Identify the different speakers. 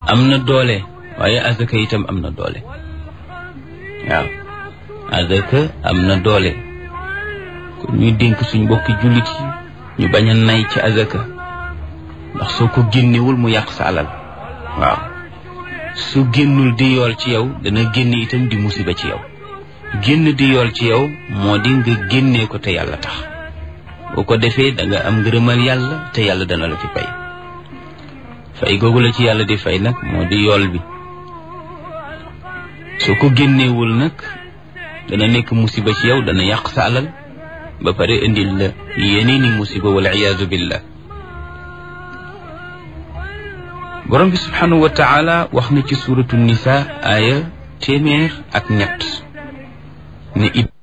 Speaker 1: am na doole waaye azaka itam am na doole waaw azaka am na doole kon ñuy dénk suñ mbokki jullit yi ñu bañ a nay ci azaka ndax soo ko génnewul mu yàq sa alal waaw su génnul di yool ci yow dana génn itam di musiba ci yow génn di yool ci yow moo di nga génnee ko te yàlla tax boo ko defee da nga am ngërëmal yàlla te yàlla dana la ci fay fay googu la ci yàlla di fay nag moo di yool bi soo ko génneewul nag dana nekk musiba ci yow dana yàq sa alal ba pare indil la yeneeni musiba wal iyaazu billah borom bi subhanahu wa taala wax na ci suratu nisa aaya téeméer ak ñett ne